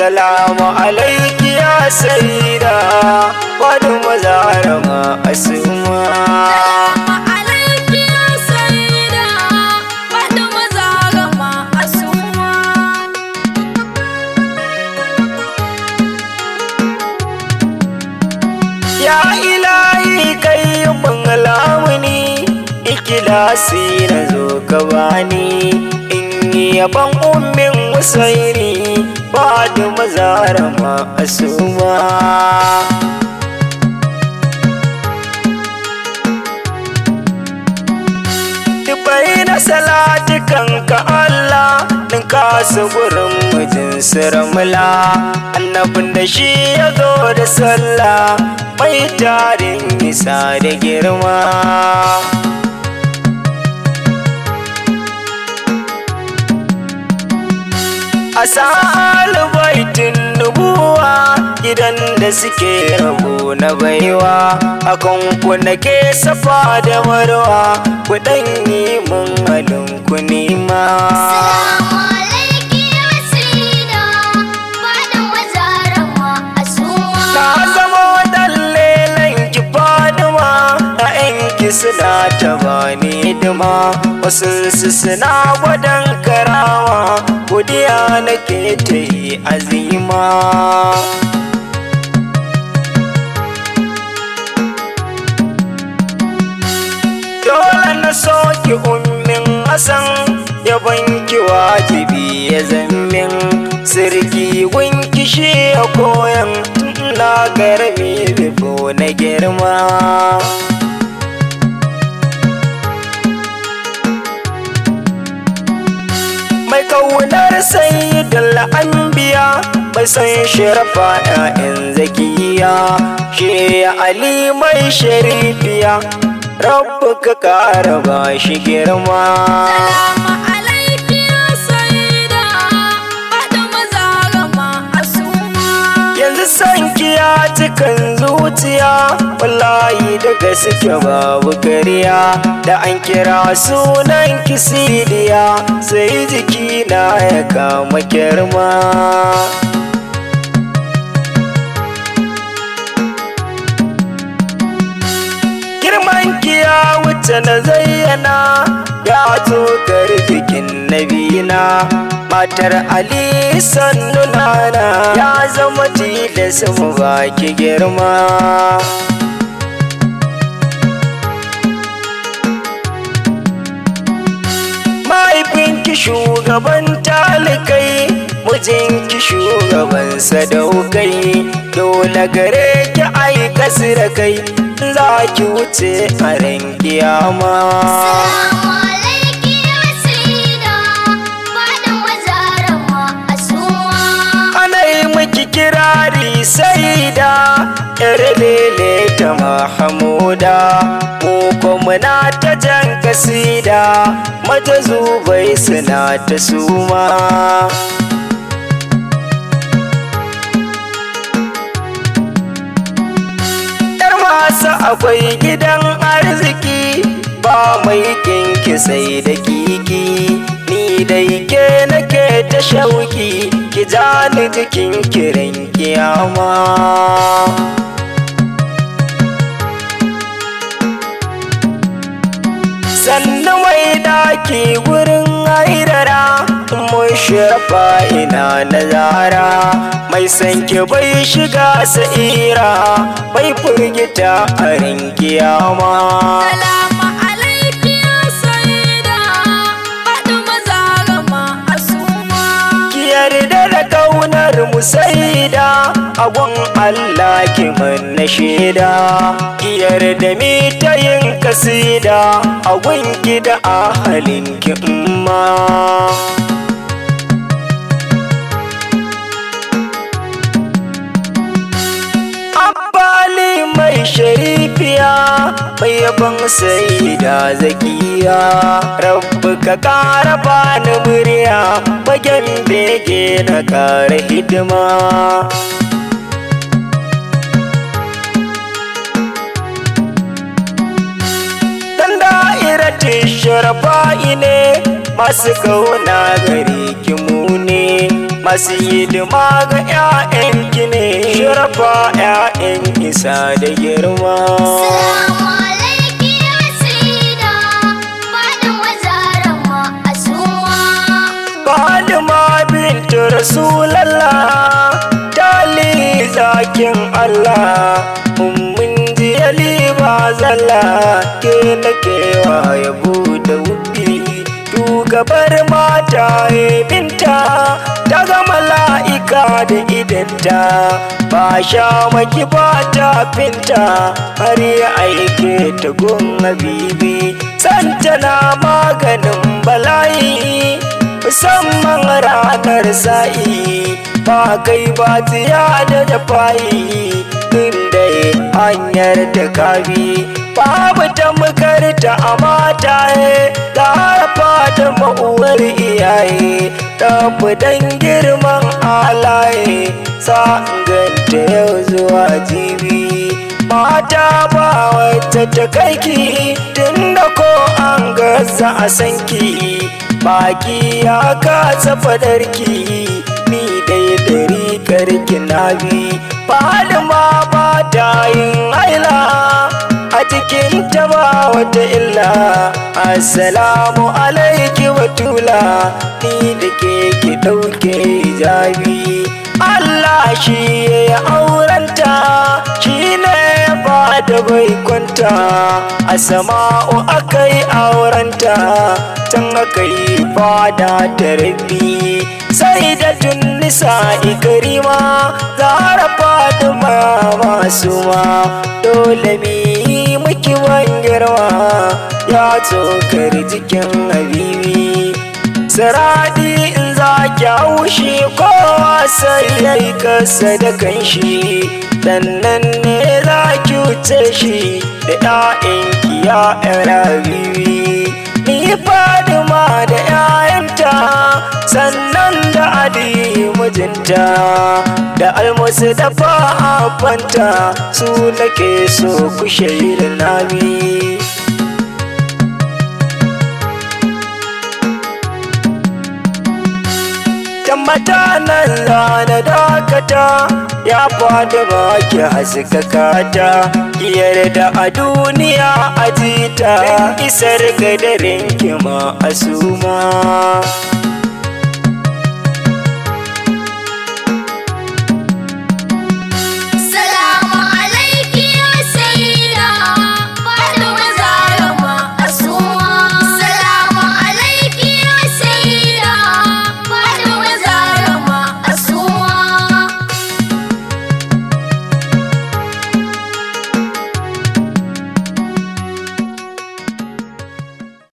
salamu alaiki ya sayyida wani mazarama asuma ya ilahi kai mun lamuni ikilasi na zo ka bani in yi yaban ummin wasairi ba da mazarama asuma Dubai na salatikan ka Allah din kasu gurin mijin siramula annabin da shi ya zo da sallah mai tarin nisa da girma a sa'al baitin nubuwa gidan da suke rabu na baiwa akan ku nake safa da marwa ku dan yi mun halin ku nima na zama dallelan ki faduma a yanki suna ta bani hidima wasu su suna gwadon karawa godiya nake ta yi azima dole na soki ummin hasan ya banki wajibi ya zammin sirki gunki shi ya koyan na garmi bifo na girma mai kaunar sayyidul anbiya mai san sharafa ‘ya'yan zakiya shi ali mai sharifiya rabu ka kara ba shi girma yanzu san kiya cikin zuciya wallahi daga suke babu kariya da an kira sunan kisidiya sai jiki na ya kama girma girman kiya wuce na zayyana ya tokar jikin nabina matar ali sannu nana ya zama tilas mu baki girma mahaifinki shugaban talikai mijinki shugaban sadaukai dole gare ki aika da kai za ki wuce a ran kiyama miki kirari sai da yar lele ta mahamuda mu kuma na ta jan kasida mata zubai suna ta suma yar masu akwai gidan arziki ba mai kinki sai da kiki ni dai ke nake ta shauki ki ja ni jikin kiran kiyama sannu mai daki wurin haidara mun shirfa ina nazara mai sanke bai shiga sa'ira bai firgita a rin kiyama yarda da kaunar musaida agon Allah ki manna shaida ki yarda mi ta yin kasida agon ki da ahalin ki umma Abbali mai sharifiya mai yaban saida zakiya rabbi ka kara bani murya bagen bege na kara hidima dan da'iratin sharafa'i ne masu kauna gari ki mu ne masu hidima ga 'ya'yanki ne shirafa 'ya'yan isa da girma Salamu alaiki ya sida Fatima Zahra ma'asuma Fatima bintu Rasulallah Tali zakin Allah Ummin jiyali ba zalla Ke nake wa yabo da wufi Shugabar mata binta Ta ga mala'ika da idanta Ba sha maki ba ta finta Har ya aike ta gun habibi Santa na maganin bala'i musamman ranar sa'i ba kai ba tiya da dafayi inda hanyar da kabi babu ta makarta a mataye da harfa da ma'uwar iyaye tafi dan girman alaye sa ganta yau zuwa jibi mata ba wacce ta kaiki tunda ko an gaza a sanki baki ya kasa fadarki ni dai dari karki na bi falima ba ta yin haila a cikin ta ba wata illa assalamu alaiki watula ni da ke ki ɗauke hijabi Allah shi ya aurenta shi ne ba da bai kwanta a sama'u aka yi aurenta can aka yi fada ta rabi sai da tunnisa ikarima zara faduma masu ma dole mi miki girma ya tsokar jikin habibi saradi in za ki haushi kowa sai ya yi kasa da kanshi sannan ne za ki wuce shi da 'ya'yanki ya rabibi ni fadima da 'ya'yanta sannan da adi mijinta da almusu da fa'afanta su nake so ku shaida nami tammata nan rana dakata ya fada baki haskakata yarda a duniya a jita isar gadarin kima a suma